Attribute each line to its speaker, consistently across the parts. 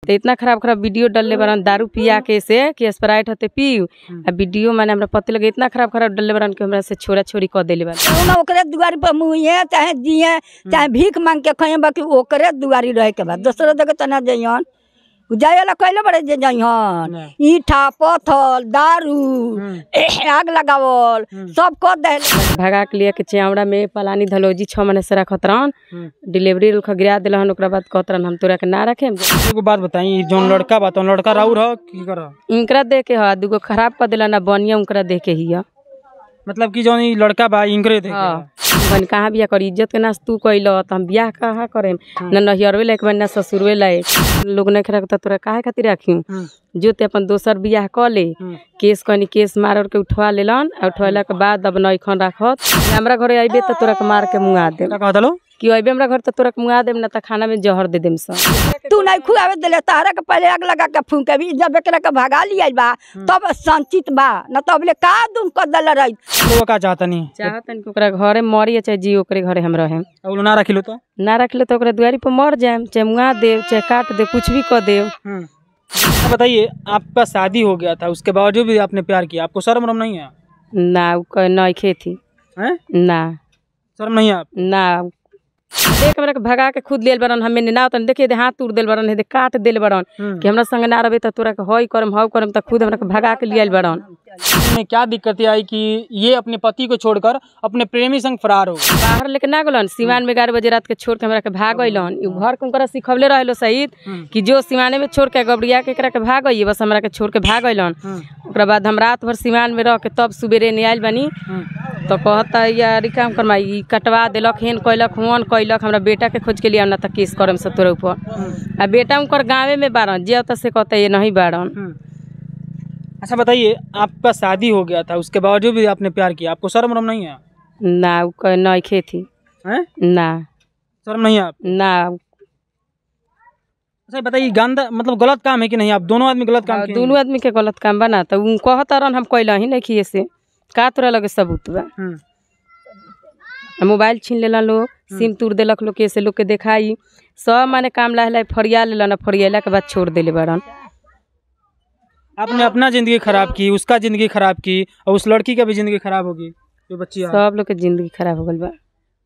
Speaker 1: तो इतना खराब खराब वीडियो डलले बरन दारू पिया के से कि स्प्राइट होते पीऊ आ वीडियो मैंने हमरा पति लगे इतना खराब खराब डलले बरन कि हमरा से छोरा छोरी कह देले बरन
Speaker 2: कौनो ओकरे दुआरी पर मुँहे चाहे जिए चाहे भीख मांग के खाए बाकी ओकरे दुआरी रहे के बाद दोसरो जगह तो ना जइहन जाए वाला कैले बड़े जे जइहन ईठा पत्थर दारू आग लगावल सब कर दे
Speaker 1: भगा के लिए के चेवड़ा में पलानी धलौजी छः महीने से रखत रहन डिलीवरी रुख गिरा दिलहन ओकरा बाद कहत रहन हम तोरा के ना रखे
Speaker 3: एगो बात बताई जौन लड़का बा तौन लड़का राउर ह की कर
Speaker 1: इनकरा दे के ह दूगो खराब कर दिला ना बनिया उनकरा दे के ही
Speaker 3: मतलब कि जौन ई लड़का बा इनकरे थे
Speaker 1: हाँ बन कहाँ बिया कर इज्जत के नाश तू कैल तो हम बियाह कहाँ करेम न नहियरवे लायक बन ना ससुरवे लायक लोग नहीं खड़ा तोरा काहे खातिर राखी जो ते अपन दोसर बियाह क ले केस कनी केस मार उर के उठवा लेलन आ उठवाला के बाद अब नैखन राखत हमरा घरे अइबे त तोरा के मार के मुआ देम
Speaker 3: का कहत लो
Speaker 1: कि अइबे हमरा घर त तोरा के मुआ देम ना त खाना में जहर दे देम सब
Speaker 2: तू नहीं खुआवे दिले तारा के पहले आग लगा के फूंके भी जब एकरा के भगा लिया बा तब संचित बा न तब ले का दुम कर दल रही
Speaker 3: वो का चाहता नहीं
Speaker 1: चाहतन कि ओकरा घरे मरी या चाहे जी ओकरे घरे हम रहेम
Speaker 3: अब ना रखिलो तो
Speaker 1: ना रखले तो ओकरा दुआरी पर मर जाएम चाहे मुआ देव चाहे काट दे कुछ भी कर देव
Speaker 3: अच्छा बताइए आपका शादी हो गया था उसके बावजूद भी आपने प्यार किया आपको शर्म वरम नहीं है
Speaker 1: ना उ कहे नइखे थी
Speaker 3: हैं
Speaker 1: ना
Speaker 3: शर्म नहीं है आप
Speaker 1: ना देख हमरा के भगा के खुद लेल बरन हमें ना तन देखिए दे हाथ तोड़ देल बरन हेदे काट देल बरन कि हमरा संग ना रहे त तोरा के हई करम हव करम त खुद हमरा के भगा के लियल बरन
Speaker 3: में क्या दिक्कतें आई कि ये अपने पति को छोड़कर अपने प्रेमी संग फरार हो गए?
Speaker 1: बाहर लेके ना गलन सिवान में ग्यारह बजे रात के छोड़ के हमरा के भाग गइलन उ घर के उनकरा सिखवले रहलो सहित कि जो सिवाने में छोड़ के गबड़िया के एकरा के भाग गइए बस हमरा के छोड़ के भाग गइलन ओकरा बाद हम रात भर सिवान में रह के तब सुबेरे ने आइल बनी तो कहता यार काम करमाई ई कटवा देलक हेन कैलक हुन कैलक हमरा बेटा के खोज के लिए ना त केस करम से तोरे ऊपर आ बेटा उनकर गाँवे में बारन जे त से कहता ये नहीं बारन
Speaker 3: अच्छा बताइए आपका शादी हो गया था उसके बावजूद भी आपने प्यार किया आपको शर्म वरम नहीं है
Speaker 1: ना उ कहे नइखे थी
Speaker 3: हैं
Speaker 1: ना
Speaker 3: शर्म नहीं है आप
Speaker 1: ना
Speaker 3: अच्छा बताइए गंदा मतलब गलत काम है कि नहीं आप दोनों आदमी गलत काम
Speaker 1: और
Speaker 3: किए
Speaker 1: दोनों आदमी के गलत काम बना तो उ कहता रहन हम कैला ही नहीं किए से का तोरा लगे सबूत बा
Speaker 3: हम्म,
Speaker 1: आ मोबाइल छीन लेला लोग सिम तोड़ देलक लोग के से लोग के देखाई सब माने काम लाहे लाहे फरिया लेलन आ फरियाला के बाद छोड़ देले बड़न
Speaker 3: आपने अपना जिंदगी खराब की उसका जिंदगी खराब की और उस लड़की का भी जिंदगी खराब होगी जो बच्ची है
Speaker 1: सब लोग के जिंदगी खराब हो गल बा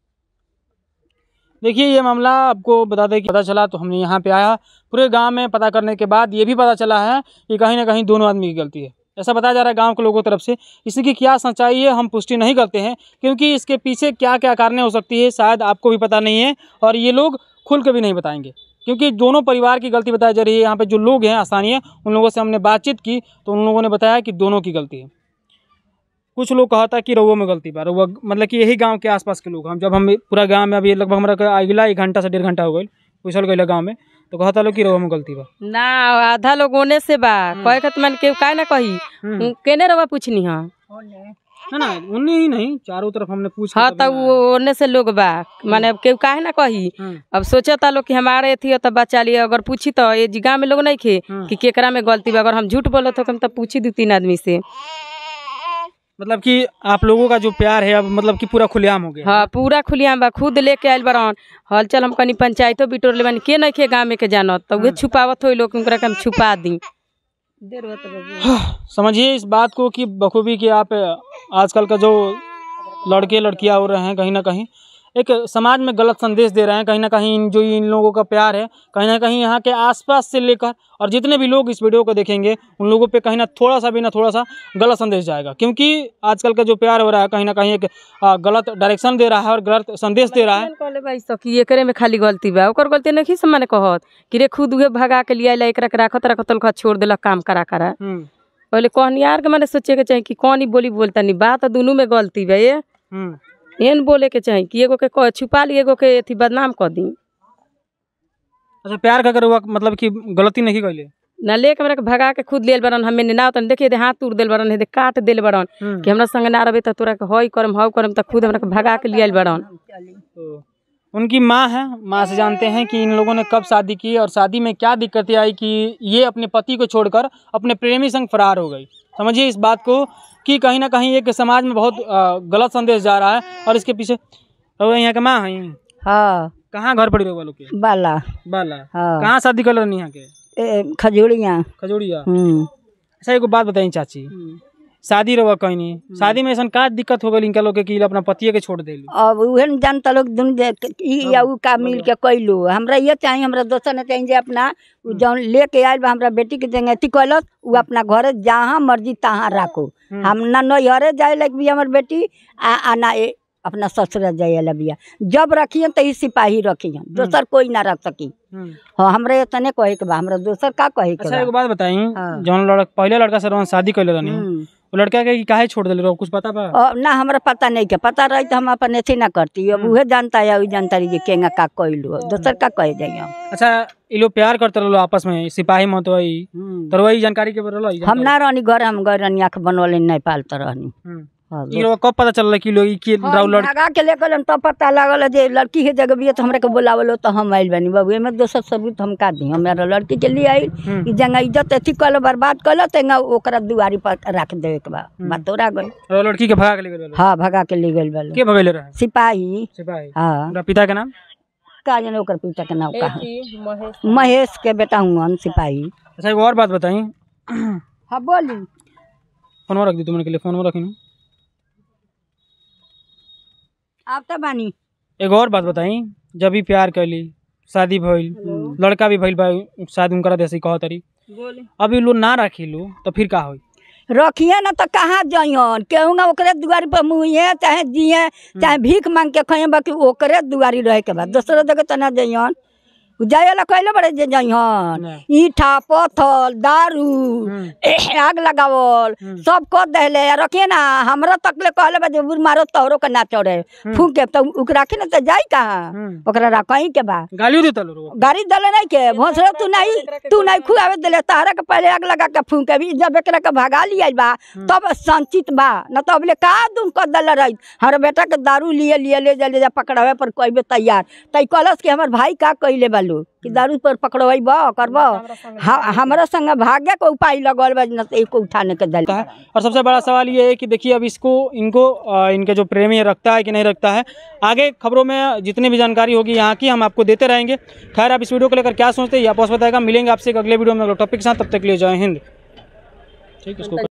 Speaker 3: देखिए ये मामला आपको बता दें कि पता चला तो हमने यहाँ पे आया पूरे गांव में पता करने के बाद ये भी पता चला है कि कहीं ना कहीं दोनों आदमी की गलती है ऐसा बताया जा रहा है गांव के लोगों की तरफ से इसकी क्या सच्चाई है हम पुष्टि नहीं करते हैं क्योंकि इसके पीछे क्या क्या कारणें हो सकती है शायद आपको भी पता नहीं है और ये लोग खुल के भी नहीं बताएंगे क्योंकि दोनों परिवार की गलती बताई जा रही है यहाँ पे जो लोग हैं स्थानीय उन लोगों से हमने बातचीत की तो उन लोगों ने बताया कि दोनों की गलती है कुछ लोग कहा था कि रउआ में गलती बा रउआ मतलब कि यही गांव के आसपास के लोग हम जब हम पूरा गांव में अभी लगभग हमारा अगला एक घंटा से डेढ़ घंटा हो गई पूछल गई गांव में तो कहता लोग कि रउआ में गलती बा
Speaker 1: ना आधा लोग ओने से बा कहे के मन के काहे ना कही उ केने रवा पूछनी हां
Speaker 3: ना ना उन्हें ही नहीं चारों तरफ हमने पूछ
Speaker 1: हाँ तो वो ओने से लोग बा माने अब केहू काहे ना कही अब सोचता लोग कि हमारे थी तो बचा लिया अगर पूछी तो ये जिगा में लोग नहीं खे कि केकरा में गलती बा अगर हम झूठ बोलत हो तो पूछी दू तीन आदमी से
Speaker 3: मतलब कि आप लोगों का जो प्यार है अब मतलब कि पूरा खुलेआम हो गया
Speaker 1: हाँ पूरा खुलियाम बा खुद लेके आयल बरन हल चल हम कनी पंचायतो बिटोर ले बानी के नहीं खे गाँव में के जानत तो उहे छुपावत हो लोग उनकरा के हम छुपा दी
Speaker 3: समझिए इस बात को कि बखूबी कि आप आजकल का जो लड़के लड़कियां हो रहे हैं कहीं ना कहीं एक समाज में गलत संदेश दे रहे हैं कहीं ना कहीं इन जो इन लोगों का प्यार है कहीं ना कहीं यहाँ के आसपास से लेकर और जितने भी लोग इस वीडियो को देखेंगे उन लोगों पे कहीं ना थोड़ा सा भी ना थोड़ा सा गलत संदेश जाएगा क्योंकि आजकल का जो प्यार हो रहा है कहीं ना कहीं एक आ, गलत डायरेक्शन दे रहा है और गलत संदेश दे रहा है
Speaker 1: कहले भाई सखी एकरे में खाली गलती बा ओकर गलती नहीं से माने कहत कि रे खुद उहे भगा के लिया एकरा के राखत राखत तलखा छोड़ देलक काम करा करा
Speaker 3: हम्म,
Speaker 1: पहले कहनियार के माने सोचे के चाही कि कौन ही बोली बोलता नहीं बात दोनों में गलती बा ये
Speaker 3: हम्म।
Speaker 1: एहन बोले के चाही कि एगो के कह छुपा ली एगो के अथी बदनाम कर दी
Speaker 3: अच्छा प्यार का अगर हुआ मतलब कि गलती नहीं कैले
Speaker 1: ना लेके हमरा के भगा के खुद लेल बरन हमें ना तन देखिए दे हाथ तोड़ देल बरन हेदे काट देल बरन कि हमरा संग ना रहे त तोरा के हई करम हव करम त खुद हमरा के भगा के लियल बरन
Speaker 3: तो उनकी माँ है माँ से जानते हैं कि इन लोगों ने कब शादी की और शादी में क्या दिक्कतें आई कि ये अपने पति को छोड़कर अपने प्रेमी संग फरार हो गई समझिए इस बात को कि कहीं ना कहीं एक समाज में बहुत अ, गलत संदेश जा रहा है और इसके पीछे रउआ यहाँ के माँ है
Speaker 2: हाँ
Speaker 3: कहाँ घर पड़ी रहुआ लोग के
Speaker 2: बाला
Speaker 3: बाला
Speaker 2: हाँ
Speaker 3: कहाँ शादी कर रही यहाँ के
Speaker 2: ए, खजूरियाँ
Speaker 3: खजूरिया
Speaker 2: हम्म
Speaker 3: अच्छा एगो बात बताई चाची शादी रवा कहीं नहीं शादी में ऐसा का दिक्कत हो गई इनका लोग के कि अपना पतिये के छोड़ देली
Speaker 2: अब उहे न जानता लोग दुन जे ई या उ का मिल के कैलू हमरा ये चाहिए हमरा दोसर ने चाहिए जे अपना उ जौन लेके आयल बा हमरा बेटी के जंगे अथी कैलस उ अपना घरे जहाँ मर्जी तहाँ राखो हम ना नैहरे जाए लग भी हमर बेटी आ, आ ना ए, अपना ससुर जाए ला बिया जब रखियन त ई सिपाही रखियन दोसर कोई ना रख सकी
Speaker 3: हम्म।
Speaker 2: हाँ हमरा इतने कहे के बा हमरा दोसर का कहे के
Speaker 3: अच्छा
Speaker 2: बा
Speaker 3: एगो बात बताई
Speaker 2: हाँ।
Speaker 3: जौन लड़का पहले लड़का से रोहन शादी कैले रहनी
Speaker 2: हम्म।
Speaker 3: वो लड़का के काहे छोड़ देले रहो कुछ पता बा
Speaker 2: अब ना हमरा पता नहीं के पता रही तो हम अपन अथी ना करती अब उहे जानता है उ जानता रही जे केंगा का कैलू दोसर का कहे जाइए हम
Speaker 3: अच्छा ये लोग प्यार करते रहो आपस में सिपाही मत वही तो वही जानकारी के रहो
Speaker 2: हम ना रहनी घर हम गए रहनी आँख बनवले नहीं पालते रहनी हाँ,
Speaker 3: ये लोग कब पता चलल कि लोग ई के
Speaker 2: हम
Speaker 3: राव लड़
Speaker 2: भगा के लेकर तब पता लागल जे लड़की है जगह बिया तो हमरा के बोलावलो तो हम आइल बनी बाबू एमे दोसर सबूत हम का दी हमरा लड़की के लिए आइल
Speaker 3: हम्म।
Speaker 2: ई जंगा इज्जत अथी कल बर्बाद कल तेंगा ओकरा दुआरी पर रख देवे के बा बात तोरा गई
Speaker 3: राव लड़की के भगा के ले गेल
Speaker 2: हाँ भगा के ले गेल बल
Speaker 3: के भगैले रहे
Speaker 2: सिपाही
Speaker 3: सिपाही
Speaker 2: हाँ
Speaker 3: उनका पिता के नाम
Speaker 2: का जाने ओकर पिता के नाम का है
Speaker 1: महेश
Speaker 2: महेश के बेटा हुआ सिपाही
Speaker 3: अच्छा एगो और बात बताई
Speaker 2: हाँ बोली
Speaker 3: फोनवा रख दी तुमने के लिए फोनवा रखी
Speaker 2: आप तो बानी
Speaker 3: एगो और बात बताई जब भी प्यार कैली शादी भइल लड़का भी भइल बा शादी उनकरा जैसे कह तरी अभी लोग ना रखी लो तो फिर का होई
Speaker 2: रखिए ना तो कहाँ जइहन केहू ना ओकरे दुआरी पर मुँहे चाहे जिए चाहे भीख मांग के खइए बाकी ओकरे दुआरी रहे के बाद दोसरो जगह तो ना जइहन उ जाए वाला कहले बड़े जे जइहन
Speaker 3: ना।
Speaker 2: ईठा पत्थर दारू
Speaker 3: हम्म।
Speaker 2: आग लगावल सब कर देले रखिए ना हमरा तकले कहले बा जे बुर मारो तोहरो के ना चढ़े फूके तो उ राखी ना तो जाई कहाँ
Speaker 3: हम्म।
Speaker 2: ओकरा रखही के बा
Speaker 3: गालियो देता लोग
Speaker 2: गाड़ी दले नहीं के भोसरे तू नहीं तू नहीं खुआवे दिले तारा के पहले आग लगा के फूके भी जब एकरा के भगा लिया बा तब संचित बा न तो अबले का दुम कर दले रही हमारे बेटा के दारू लिए लिए ले जा ले जा पकड़ावे पर कहबे तैयार तई कहलस कि हमर भाई का कइले बालू कि दारू पर पकड़वाई बा करब हमरा संग भाग्य के उपाय लगल बा न तो एको उठाने के दल
Speaker 3: रखता है और सबसे बड़ा सवाल ये है कि देखिए अब इसको इनको अ, इनके जो प्रेमी है रखता है कि नहीं रखता है आगे खबरों में जितनी भी जानकारी होगी यहाँ की हम आपको देते रहेंगे खैर आप इस वीडियो को लेकर क्या सोचते हैं ये आपस बताएगा मिलेंगे आपसे एक अगले वीडियो में अगले टॉपिक के साथ तब तक के लिए जय हिंद ठीक है इसको